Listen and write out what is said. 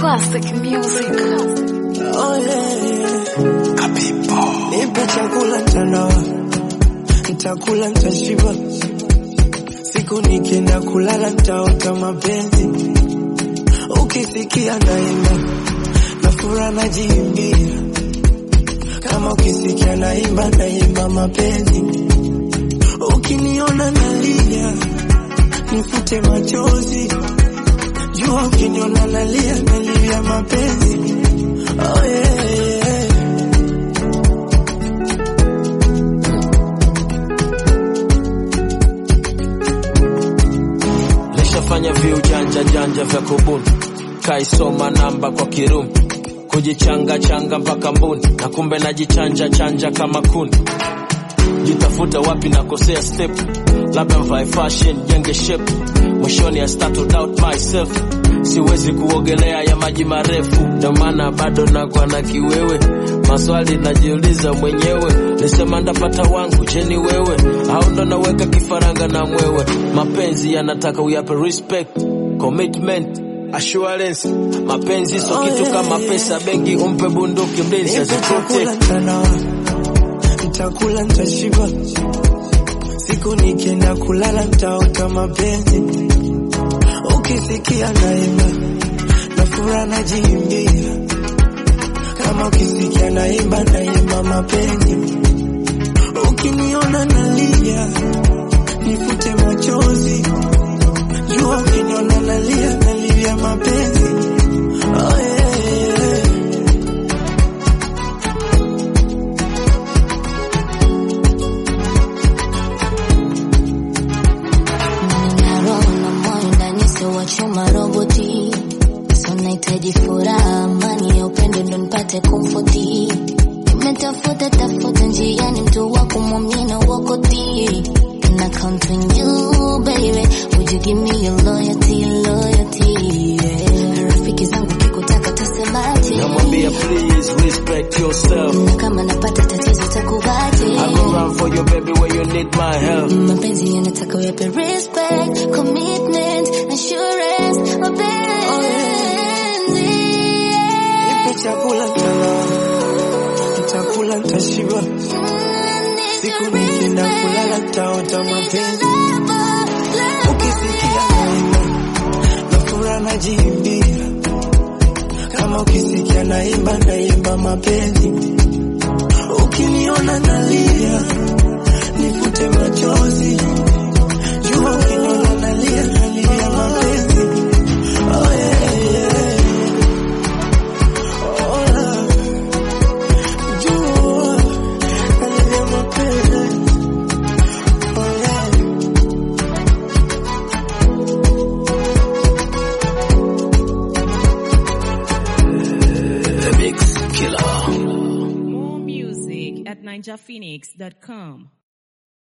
Classic music. Oh yeah. Nipe chakula mtandao, nitakula nitashiba. Siku nikienda kulala nitaota mapenzi, ukisikia naimba na furaha najiimbia, kama ukisikia naimba naimba mapenzi, ukiniona nalia nifute machozi, jua ukiniona nalia nalia mapenzi. Oh yeah, yeah. Nishafanya viujanja janja vya kubuni, kaisoma namba kwa kirumi, kujichanga changa mpaka mbuni, na kumbe najichanja chanja kama kuni. Jitafuta wapi nakosea step, labda mvae fashion jenge shape, mwishoni I start to doubt myself. Siwezi kuogelea ya maji marefu, ndio maana bado nakwa na kiwewe. Maswali najiuliza mwenyewe, nisema ndapata wangu, je ni wewe au ndo naweka kifaranga na mwewe? Mapenzi yanataka uyape respect, commitment assurance. Mapenzi sio kitu kama pesa benki, umpe bunduki mlinzi Nipe chakula aziprotect. mtandao, nitakula nitashiba. Siku nikienda kulala nitaota mapenzi, ukisikia naimba na furaha najiimbia, kama ukisikia naimba naimba mapenzi, ukiniona nalia nifute machozi, jua ukiniona nalia nalia mapenzi. Oh yeah, yeah. Nina roho na moyo ndani sio wa chuma roboti. So nahitaji furaha, amani ya upendo ndo nipate komfoti. Nimetafuta tafuta njiani mtu wa kumwamini wakoti. Can I count on you baby? Would you give me your loyalty, loyalty? Yeah. Rafiki zangu kikutaka tasemaje? Namwambia please respect yourself. Na kama napata tatizo takubaje? I go run for you baby when you need my help. mapenzi yanataka uyape respect commitment assurance mapenzi Nipe chakula mtandao, nitakula nitashiba. Siku nikienda kulala nitaota mapenzi, ukisikia naimba na furaha najiimbia, kama ukisikia naimba naimba mapenzi, ukiniona nalia nifute machozi, jua ukiniona nalia nalia mapenzi. Oh yeah, yeah. Oh, love. Jua nalia mapenzi. Oh yeah. The Mix Killer. More music at ninjaphoenix.com.